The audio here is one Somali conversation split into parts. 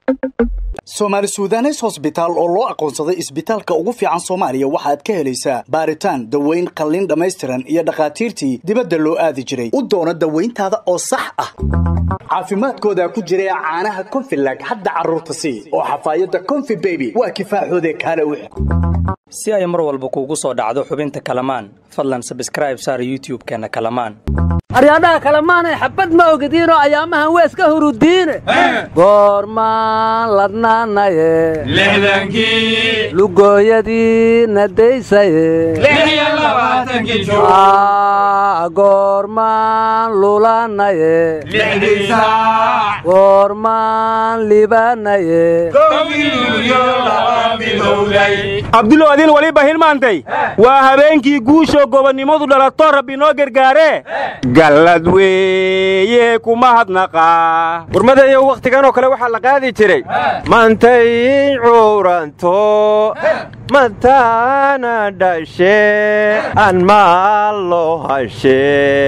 soomaali suudanes hosbitaal oo loo aqoonsaday isbitaalka ugu fiican soomaaliya waxaad ka helaysaa baaritaan daweyn qalliin dhammaystiran iyo dhakhaatiirtii dibadda loo aadi jiray u doono dawayntaada oo sax ah caafimaadkooda ku jira caanaha konfilag hadda carruurta sii oo xafaayadda konfi beby waa kifaaxoode kaale u si ay mar walba kuugu soo dhacdo xubinta kalamaan fadlan sabskraib saar youtub-keenna kalamaan aryaadhaha kalemaanay xabad ma ogediinoo ayaamahan weeska hurudiine goormaan ladnaanaye lixdankii lugooyadii nadaysaye lix iyo labaatankii joog goormaan lulanaye lixdii saac goormaan libanaye kowgii luulyo laba midowday abdulow adin waliba hilmaantay waa habeenkii guushoo gobonnimadu dhalato rabbi noo gargaaree gallad weeye kuma hadnaqaa warmadayow wakhtigan oo kale waxaa la qaadi jiray mantay cuuranto mataana dhashe aan maalo hashe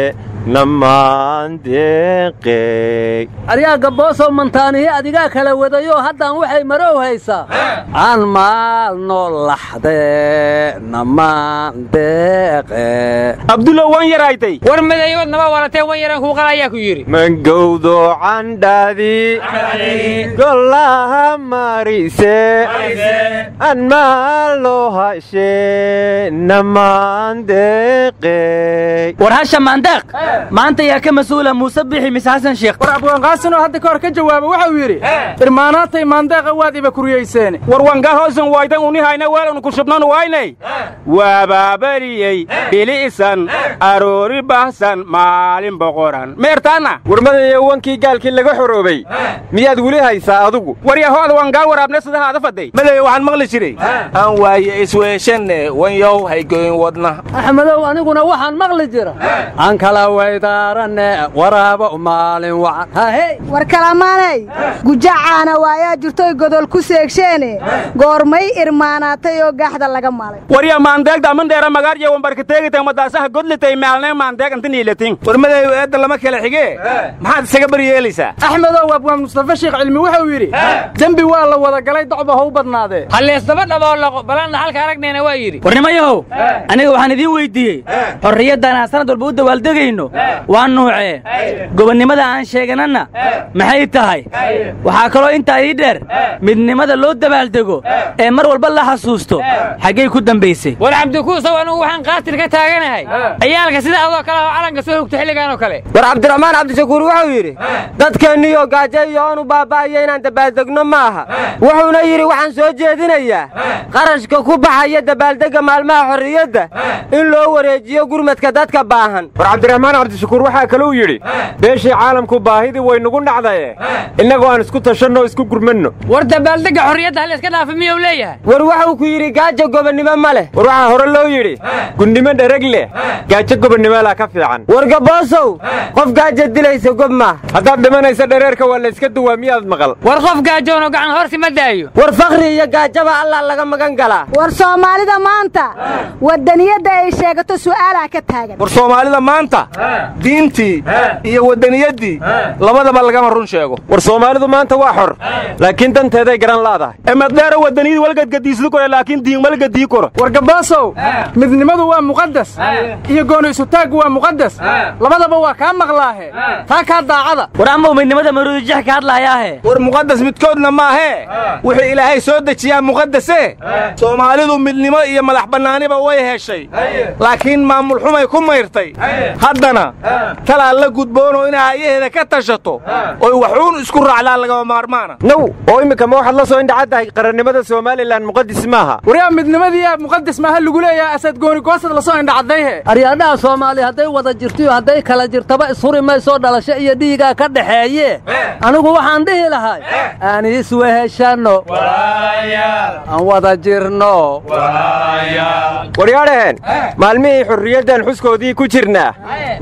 namaan deeqey aryaa gabboosow mantaanihi adigaa kala wadayoo haddaan waxay marow haysaa aan maalno laxde namaan deeqe abdulow wan yaraytay war madayood nama waratee wan yaran kuuqal ayaa ku yidhi mangowdo candhadii golaha marise aan maalo hashe namaan deeqey war hasha maandeeq maanta yaa ka mas-uula muuse bixi mise xasan sheekh war abwaanqaasinoo hadda ka hor ka jawaaba waxau yidhi irmaanaatay maandeeqa waad iba kuriyayseene war wangaa hoosan waydan unihayna weelanu ku shubnan waynay waababariyey bili'san aroori bahsan maalin boqoran meertaana warmadayow wankii gaalkii laga xoroobay miyaad weli haysaa adugu war yahoada wangaa waraabne sidahaada faday madayo waxaan maqli jiray aan waaye isweeshanne wanyow haygoyn wadna axmedow aniguna waxaan maqli jira aan kala waydaaranne waraaba maalin wacan hahey war kalamaanay gujacaana waayaa jirtoy godol ku seegsheene goormay irmaanaatay oo gaaxda laga malay warya maandeegda amandheera magaarya wambarkateegitay madaasaha godlitay maalnay maandeeg inta niilatin war madayo eedda lama kala xigee maxaad isaga baryeelaysaa axmedow abwaan mustafa sheekh cilmi wuxuu yidhi dembi waa la wada galay docba ha u badnaadee halleesdaba dhaboolaqo balanna halka aragnayna waa yidhi warnimayahow aniga waxaan idiin weyddiiyey xorriyaddan aan sanad walba u dawaaldegayno waa nuucee gobonnimada aan sheegananna maxay tahay waxaa kaloo intaa ii dheer midnimada loo dabaaldego ee mar walba la xasuusto xaggay ku dambaysay war cabdikuusow anugu waxaan qaatil ka taaganahay ciyaalka sida adoo kale oo calanka soo hogto xilligan oo kale war cabdiraxmaan cabdishakuur wuxuu yidhi dadkeenniyo gaajo iyo oonu baaba'aya inaan dabaaldegno ma aha wuxuuna yidhi waxaan soo jeedinayaa qarashka ku baxaya dabaaldegga maalmaha xorriyadda in loo wareejiyo gurmadka dadka baahan war cabdiraxmaan cabdishakuur waxaa kaluu yidhi beeshii caalamku baahidii waynugu dhacdaye innagoo aan isku tashanno isku gurmanno war dabaaldegga xorriyadda hal iska dhaafa miyuu leeyahay war waxuu ku yidhi gaajo gobonnimo ma leh war waxaa hore loo yidhi gunnimo dhereg leh gaajo gobonnimoolaa ka fiican war gaboosow qof gaajo dilaysa gob maah haddaad dhimanaysa dhereerka waa layska duwaa miyaad maqal war qof gaajoonoo gacan horsi ma daayo war fakhri iyo gaajaba allah laga magan galaa war soomaalida maanta wadaniyadda ay sheegato su'aalaa ka taagan war soomaalida maanta diintii iyo wadaniyaddii labadaba lagama run sheego war soomaalidu maanta waa xor laakiin danteeday garan laadahay emadheero wadaniyadii walgadgadiisdu kore laakiin diin malgadii koro war gabaasow midnimadu waa muqadas iyo gooni isutaaggu waa muqadas labadaba waa kaa maqlaahe taa kaa daacada war amow midnimada maruudijax ka hadlaayaahe war muqadas midkoodna maahee wuxuu ilaahay soo dejiyaa muqadase soomaalidu midnimo iyo madax bannaaniba way heshay laakiin maamul xumay ku mayrtay haddana talaa la gudboonoo inay ayaheeda ka tashato oy waxuun isku raacdaa lagama maarmaana naw oo immika ma waxaad la soo indhacaddahay qarannimada somalilan muqadis maaha waryaa midnimadii aa muqadas maaha lagu leeyahay asad gooni goosad la soo indhacadayhe aryaadhaha soomaali hadday wada jirtiyo hadday kala jirtaba ishuri maysoo dhalasho iyo dhiigaa ka dhaxeeye anigu waxaan dhihi lahay aan isweheshanno aan wada jirno waryaadhaheen maalmihii xurriyaddan xuskoodii ku jirnaa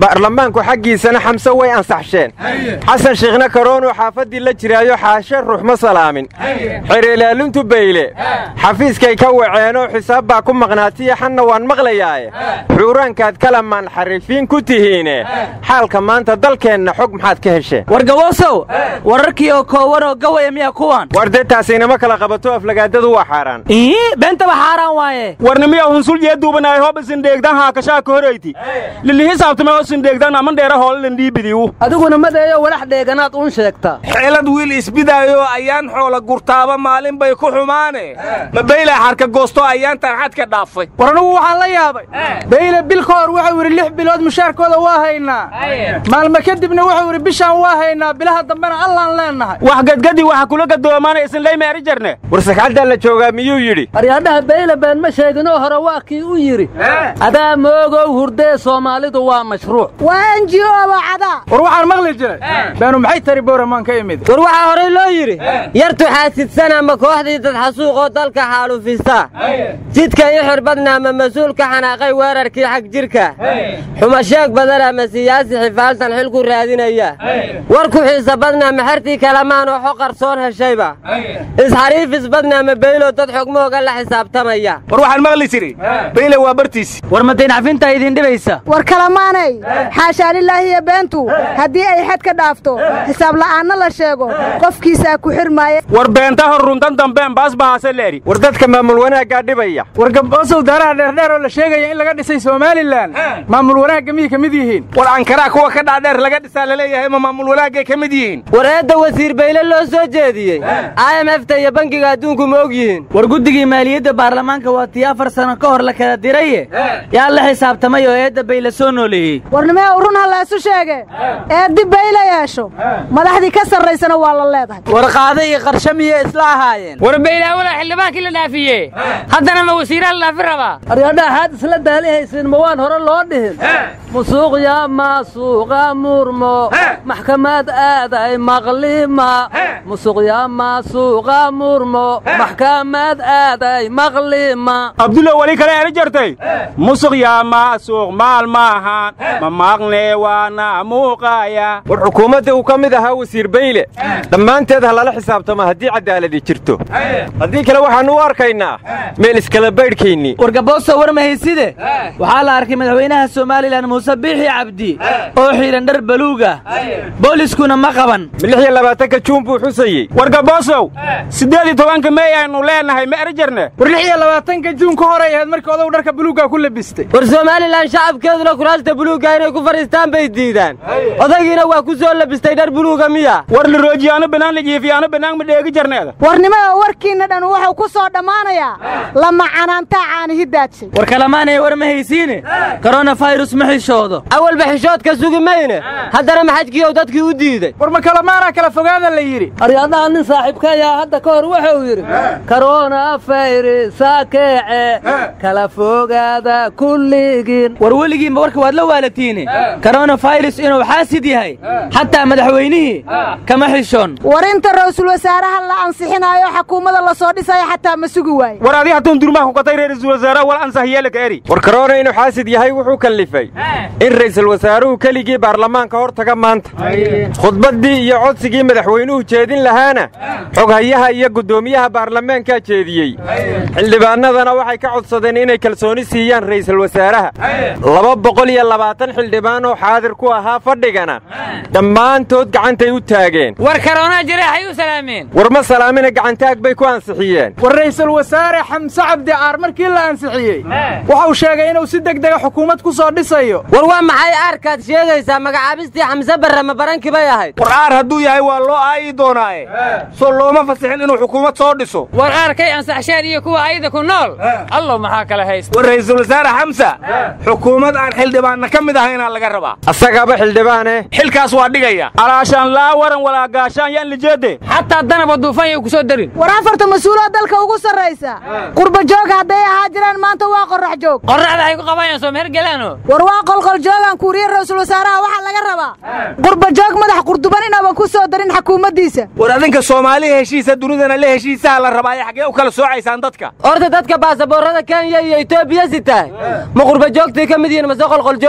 baarlamaanku xaggiisana xamse way ansaxsheen xasan shiikhna karoonuu xaafaddii la jiraayo xaashe ruux ma salaamin xereelaalintu bayle xafiiskay ka waceenoo xisaab baa ku maqnaatiya xanna waan maqlayaaye xuuraankaad kalamaan xarifiin ku tihiine xaalka maanta dalkeenna xog maxaad ka hesheen wargawoosow wararkii oo koowan oo gawaya miya kuwan war dee taasaynama kala qabato aflagaadadu waa xaaraan ii beentaba xaaraan waaye warnimiya hunsul jeeduubanaay hoob isindheegdan haakashaa ka horayti lili hisaabtame oo isindheegdan aman dheera hoolelan dhiibidiyu adiguna madeeyo walax dheeganaad uun sheegtaa xeelad wiil isbidaayo ayaan xoola gurtaaba maalin bay ku xumaane ma baylaa xarka goosto ayaan tarxad ka dhaafay war anugu waxaan la yaabay bayle bil ka hor wuxuu yidhi lix bilood mushaarkooda waa haynaa maalmo kadibna wuxuu yidhi bishaan waa haynaa bilaha dambena allaan leennahay wax gadgadi waxa kula gadoomaana isinlay meeri jarne war sagxaddaa la joogaa miyuu yidhi aryaadhaha bayle been ma sheeginoo hore waa kii u yidhi adaa moogow hurdee soomaalidu waa mashruuc waa enjioba cadaa war waxaan maqli jiray beenu maxay tari booramaan ka imid war waxaa horey loo yidhi yartu xaasidsan ama kooxdii dad xasuuqoo dalka xaalufisa jidka i xirbadna ama mas-uulka xanaaqay weerarkii xag jirka xumasheeg badan ama siyaasi xifaaltan xilku raadinaya war ku xiisa badna ama xertii kalamaan oo xoqarsoon heshayba isxariifis badna ama beylo dad xogmooga la xisaabtamaya war waxaan maqli jiri bayle waa bartiisi war madayn cafintaa idin dhibaysa war kalamaanay xaashaa lilaahi iyo beentu haddii ay xad ka dhaafto xisaab la'aanna la sheego qofkiisaa ku xirmaaya war beenta hor runtan dambeen baas bahaase leeri war dadka maamul wanaaggaa dhibaya war gaboosow daaraha dheerdheer oo la sheegaya in laga dhisay somalilan maamul wanaagga miyay ka mid yihiin war ankaraa kuwa ka dhaadheer laga dhisaa laleeyahay ma maamul wanaagay ka mid yihiin war eedda wasiir bayle loo soo jeediyey i m f ta iyo bangiga adduunku ma og yihiin war guddigii maaliyadda baarlamaanka waa tii afar sano ka hor la kala diraye yaa la xisaabtamay oo eedda bayle soo nooleeyey warnimee run ha laysu sheege eeddi bayle yeesho madaxdii ka sarraysana waa la leedahay war qaada iyo qarshe miyay isla ahaayeen war baylawala xildhibaankii la dhaafiye haddana ma wasiiraa la dhaafi rabaa aryaadhaha xaad isla daalihaysiin ma waan hore loo dhihin musuuq yaa maasuuqa murmo maxkamad aaday maqlima musuq yaa maasuuqa murmo maxkamad aaday maqlima abdulla weli kale eri jartay musuq yaa maasuuq maal maahan ma maaqne waana muuqaya war xukuumadda uu ka mid ahaa wasiir bayle dhammaanteed ha lala xisaabtamo haddii cadaaladi jirto haddii kale waxaannu u arkaynaa meel iskala baydhkaynii war gabooso war mahayside waxaa la arkay madaxweynaha somalilan muuse biixi cabdi oo xiidhan dhar baluuga booliskuna ma qaban lix iyo labaatanka juun buu xusayey war gaboosow siddeed iyo tobanka mey aynu leenahay ma eri jarne war lix iyo labaatanka juun ka horay ahayd markii odagu dharka buluugga ku labistay war somalilan shacabkeeduna kuraasta buluugga inay ku fadhiistaan bay diidaan odaygiina waa ku soo labistay dhar buluuga miya war la roojiyaano bannaan la jiifiyaano bannaan ma dheegi jarneeda warnimada warkiinna dhan wuxuu ku soo dhammaanayaa lama canaantaa caanihi daadshay war kalamaanay war ma haysiine koronafirus ma xishoodo awalba xishoodka sugi mayne haddana maxajkiiyow dadkii u diiday war ma kalamaanaa kala fogaada la yidhi aryaadhaha nin saaxiibka ayaa hadda ka hor wuxuu yidhi korona fayrisa keece kala fogaada kulligiin war weligiinba warka waad la waalatiine koronafirus inuu xaasid yahay xataa madaxweynihii kama xishoon war inta ra'yisul wasaaraha la ansixinaayo xakuumadda la soo dhisayo xataa ma sugi waaye war adii haddun durmaha ku katay ra'iisul wasaaraha wal ansax yeelaka eri war karoona inuu xaasid yahay wuxuu kallifay in ra'iisul wasaaruhu keligii baarlamaanka hor taga maanta khudbaddii iyo codsigii madaxweynuhu jeedin lahaana xoghayaha iyo guddoomiyaha baarlamaankaa jeediyey xildhibaannadana waxay ka codsadeen inay kalsooni siiyaan ra'iisul wasaaraha laba boqol iyo labaatan xildhibaan oo xaadir ku ahaa fadhigana dhammaantood gacantay u taageen war karoonaa jareexay u salaameen war ma salaamina gacantaag bay ku ansixiyeen war ra'iisul wasaare xamse cabdi caar markii la ansixiyey wuxuu sheegay inuu si degdega xukuumad ku soo dhisayo war waa maxay aarkaad sheegaysaa magacaabistii xamse barre ma barankii bay ahayd war aar hadduu yahay waa loo aayi doonaaye soo looma fasixin inuu xukuumad soo dhiso war aarkay ansaxshaan iyo kuwa ayada ku nool allow maxaa kala haysta war ra'iisul wasaare xamsa xukuumad aan xildhibaanna ka mid ahaynaa laga rabaa asagaaba xildhibaane xilkaas waa dhigaya alaashaan laa waran walaa gaashaan yaan lijeede xataa danaba duufan yay ku soo darin war afarta mas-uuloo dalka ugu sarraysa qurba joog hadday ahaa jiraan maanta waa qorrax joog qorraxda ay ku qabanayaan soo meher gelaano war waa qolqol joogaan kuuriye ra'yisul wasaaraha waxaa laga rabaa qurba joog madax qurduban inaaban ku soo darin xukuumaddiisa war adinka soomaaliya heshiisa dunidana le heshiisaha la rabaaye xaggee u kala soocaysaan dadka horta dadka baasaboorrada kenya iyo etoobiya sitahay ma qurba joogtay ka mid yihiin mase qolqol joogta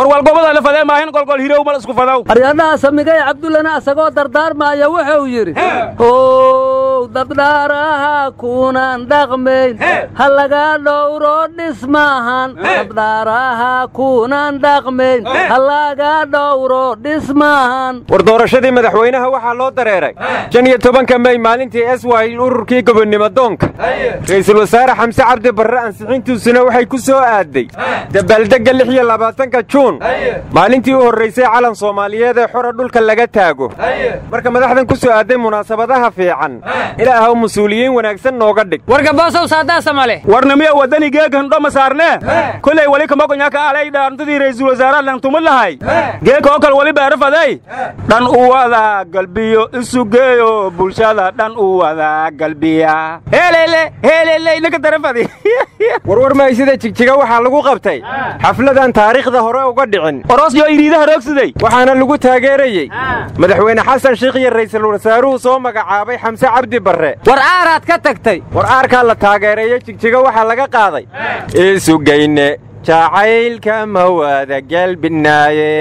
war walgobada la fadee maahin golgol hirow mal isku fadow aryadhaha samigay cabdullana isagoo dardaarmaaya wuxuu yidhi how dabdhaaraha kuunan dhaqmayn ha laga dhowro dhismahan dabdhaaraha kuunan dhaqmayn ha laga dhowro dhismahan war doorashadii madaxweynaha waxaa loo dareeray shan iyo tobanka mey maalintii s y ururkii gobonnimo doonka ra'iisul wasaare xamse cabdi barre ansixintiisuna waxay ku soo aaday dabaaldegga lix iyo labaatanka juun maalintii u horraysay calan soomaaliyeed ee xora dhulka laga taago marka madaxdan ku soo aaday munaasabadaha fiican ilaahow mas-uuliyiin wanaagsan nooga dhig warka boosow saadaasa male warnamiya waddani geegan dhoma saarne kolay wali kamogonyaaka alay dhaantadii ra'iisul wasaaraha lantuma lahay geeka oo kale wali beerafaday dhan u wada galbiyo isu geeyo bulshada dhan u wada galbiya heelele heelele inaka darafadi warwar maysida jigjiga waxaa lagu qabtay xafladan taariikhda hore uga dhicin orosyo iriidaha roogsiday waxaana lagu taageerayey madaxweyne xasan shiikh iyo ra'iisul wasaaruhu soo magacaabay xamse cabdi barre war aaraad ka tagtay war aarkaa la taageereeyo jigjiga waxaa laga qaaday isugayne jacaylka ma wada gelbinaaye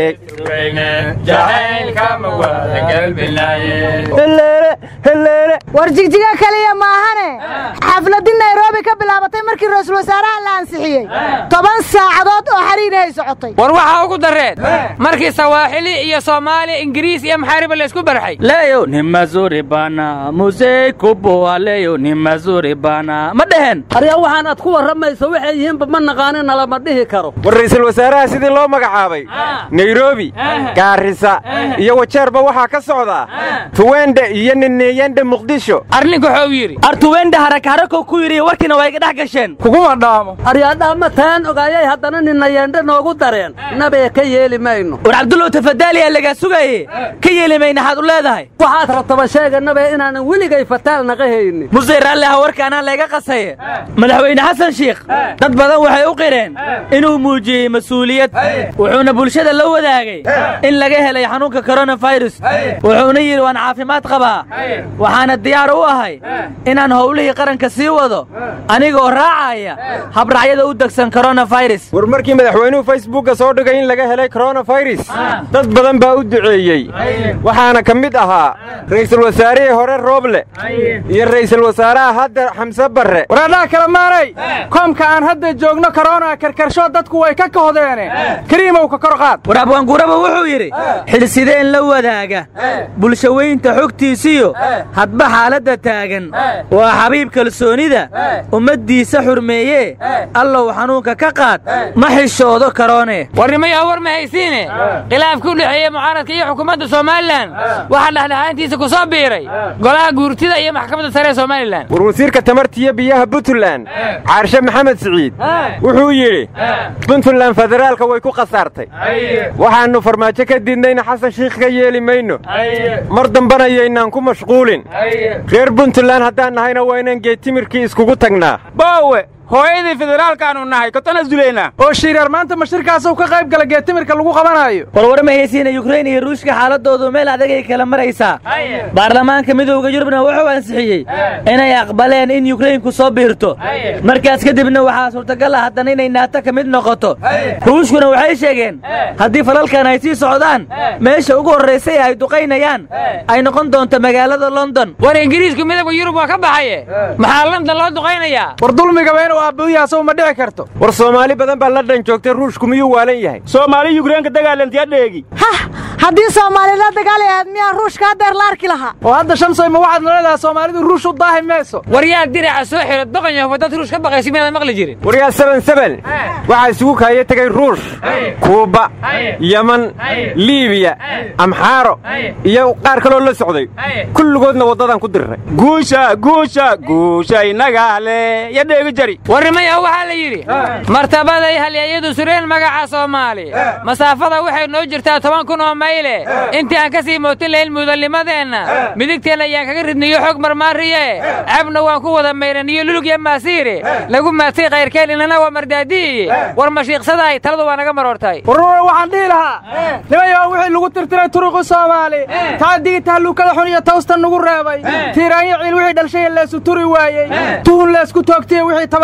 war jigjiga keliya maahane xafladii nairobi ka bilaabatay markii ra'iisul wasaaraha la ansixiyey toban saacadood oo xariirahay socotay war waxaa ugu darreed markii sawaaxili iyo soomaali ingiriis iyo maxaariba laysku barxay leyo ni mazuri bana musey kuboa leyo ni mazuri bana ma dhehen arya waxaan aad ku warramayso waxay yihiinba ma naqaanin nalama dhihi karo war ra'iisul wasaaraha sidii loo magacaabay nairobi gaarisa iyo wajeerba waxaa ka socdaa tuwende iyo nineeyende muqdisho arninku wuxuu yidhi artuwende harakharako ku yidhi warkiina waa iga dhex gasheen kuguma dhaamo aryaadhaama taan ogaayay haddana ninayeendhe noogu dareen nabee ka yeeli mayno war cabdullow tafadaaliyaa lagaa sugaye ka yeeli mayna xaad u leedahay waxaad rabtaba sheega nabe inaanan weligay fataal naqa haynin musey raalliha warkaanaa layga qasaye madaxweyne xasan shiikh dad badan waxay u qireen inuu muujiyey mas-uuliyad wuxuuna bulshada la wadaagay in laga helay xanuunka koronafirus wuxuuna yidhi waan caafimaad qabaa waxaana diyaar u ahay inaan howlihii qaranka sii wado anigoo raacaya habracyada u degsan koronafirus war markii madaxweynuhu facebookka soo dhigay in laga helay koronafirus dad badan baa u duceeyey waxaana ka mid ahaa ra'iisul wasaarihii hore rooble iyo ra'iisul wasaaraha hadda xamse barre waraadhaha kale maanay koomka aan hadda joogno korona karkarsho dadku way ka kahdeene kariimow ka kor qaad war abwaanguuraba wuxuu yidhi xilsideen la wadaaga bulshaweynta xogtiisiyo hadba xaaladda taagan waa xabiib kalsoonida ummaddiisa xurmeeye allow xanuunka ka qaad ma xishoodo karoone warnimayaa war ma haysiine khilaafka u dhexeeya mucaaradka iyo xukuumadda somalilan waxaa dhexdhexaantiisa ku soo biiray golaha guurtida iyo maxkamadda sare ee somalilan war wasiirka tamartiyo biyaha puntland caarshe maxamed siciid wuxuu yidhi puntland federaalka way ku khasaartay waxaannu farmaajo ka diidnayna xasan shiikh ka yeeli mayno mar dambana yaynaan ku mashquulin reer puntland haddaan nahayna waa inaan geetimirkii iskugu tagnaa boowe hooyadii federaalkaanu nahay kotana zuleynaa oo shiireer maanta mashirkaasuu ka qayb gala geetimirka lagu qabanayo warwar ma haysiina yukrain iyo ruushka xaaladoodu meel adag ay kala maraysaa baarlamaanka midowda yurubna wuxuu ansixiyey inay aqbaleen in yukrainku soo biirto markaas kadibna waxaa suurtagal ah haddana inay naato ka mid noqoto ruushkuna waxay sheegeen haddii falalkan ay sii socdaan meesha ugu horraysay ay duqaynayaan ay noqon doonto magaalada london war ingiriisku midowga yurub waa ka baxaye maxaa london loo duqaynayaa war dulmigaba inuu aabbuyahasow ma dhici karto war soomaali badan baa london joogtay ruushku miyuu waalan yahay soomaali yukrainka dagaalantiya dheegi hah haddii soomaali la dagaali ahayd miyaa ruushka haddeer la arki lahaa oo hadda shamsoy ma waxaad naleedaha soomaalidu ruush u daahi mayso war yaa diraca soo xiro doqon yahow dad ruush ka baqaysa miyaadan maqli jirin war yaa seben seben waxaa isugu kaaya tegay ruush kuuba yeman liibiya amxaaro iyo qaar kaloo la socday kulligoodna waddadan ku dirray guusha guusha guusha inagaa le ya dheegi jari warnimayahu waxaa la yidhi martabaday halyeeyadu sureen magaca soomaali masaafada waxay noo jirtaa toban kun oo mayle intii aan ka sii mootin lahayn mudalnimadeenna midigteenna ayaan kaga ridniyo xog marmaariye cabna waan ku wada mayraniyo lulug iyo maasiire lagu maatay kayrkeen inana waa mardaadiiye war mashiiqsadaay taladu waa naga maroortay warwar waxaan dhihi lahaa nimayaa wixii lagu tirtiray turuqi soomaali taadigii tahluukada xun iyo tawsta nugu reebay tiiraanyo ciil wixii dhalshaya leesu turi waayey tuhun leesku toogtiye wixii tabasha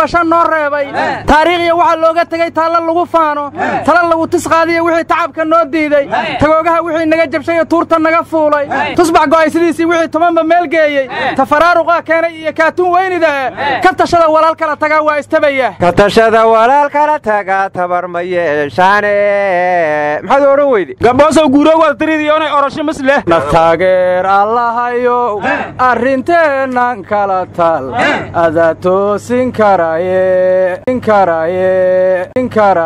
tasha noo reebay taariikhya waxaa looga tegey taalla lagu faano tala lagu tisqaadiya wixii tacabka noo diiday tagoogaha wixii naga jabshay tuurta naga fuulay tusbax go'aysidiisii wixii tobanba meel geeyey tafaraaruqaa keenay iyo kaatuun weynida eh ka tashada walaal kala tagaa waa istabaya ka tashada walaal kala tagaa tabar ma yeeshaane maxaad odhan weyde gaboosow guuroowaad tiridiyoonay orasho mis leh taageer allahayow arrinteennan kala tal adaa toosin karaye